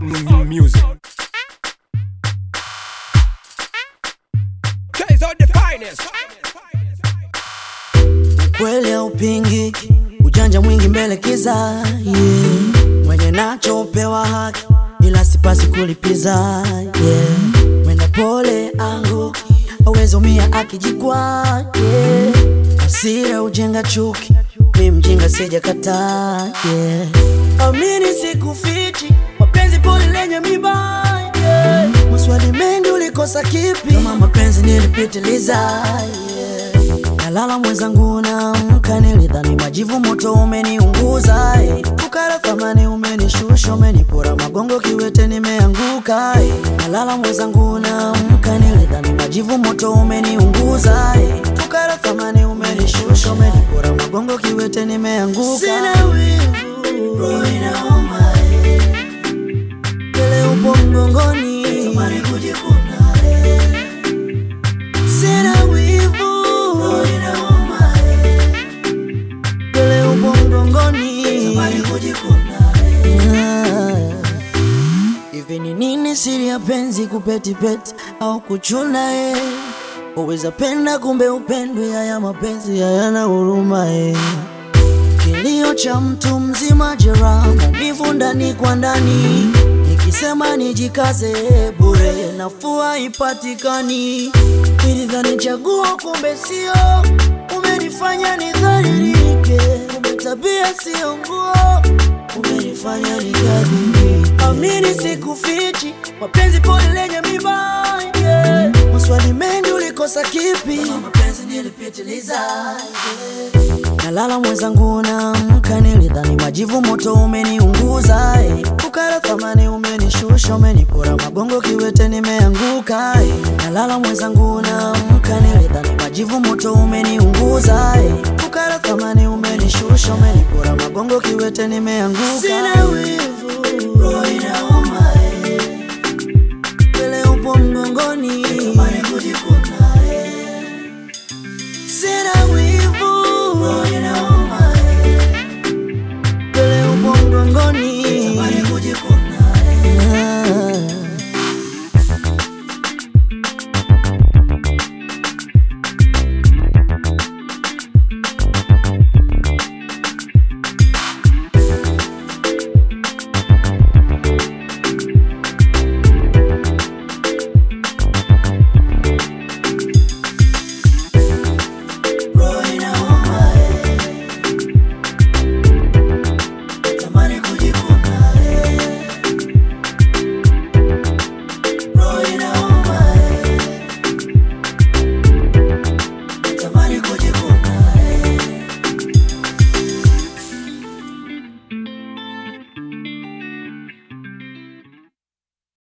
Mm, music. Guys out the finest. kweli haupingi, ujanja mwingi mbele kiza yeah. Mwenye nacho upewa haki, ila sipasi kulipiza yeah. Mwenda pole angu awezi umia akijikwa yeah. Hasira ujenga chuki, mi mjinga sijakataa yeah. Amini sikufichi, mapenzi pole lenye miba yeah. Maswali mengi ulikosa kipi, kama mapenzi nilipitiliza yeah. Nalala mwenzangu naamka, nilidhani majivu moto umeniunguza eh. Ukara thamani umenishusha, umenipora magongo kiwete, nimeanguka eh. Nalala mwenzangu naamka, nilidhani majivu moto umeniunguza eh. Ukara thamani umenishusha, umenipora magongo kiwete, nimeanguka. Sina wivu, roho inauma eh. Mbele upo mgongoni, tamani kujikuna eh. Sina wivu, roho inauma eh. Mbele upo mgongoni, tamani kujikuna eh. Hivi ni nini siri ya penzi kupetipeti au kuchuna eh? Uweza penda kumbe upendwe, haya mapenzi hayana huruma eh. Kilio cha mtu mzima, jeraha, maumivu ndani kwa ndani. Nikisema nijikaze bure, nafuu haipatikani. Nilidhani chaguo, kumbe sio. Umenifanya nidhalilike, kumbe tabia sio nguo. Umenifanya nikadhibike. Amini sikufichi, mapenzi pole lenye miba yeah. Maswali mengi ulikosa kipi? Kama mapenzi nilipitiliza yeah. Nalala mwenzangu naamka, nilidhani majivu moto umeniunguza eh. Ukara thamani umenishusha, umenipora magongo kiwete, nimeanguka eh. Nalala mwenzangu naamka, nilidhani majivu moto umeniunguza eh. Ukara thamani umenishusha, umenipora magongo kiwete, nimeanguka. Sina wivu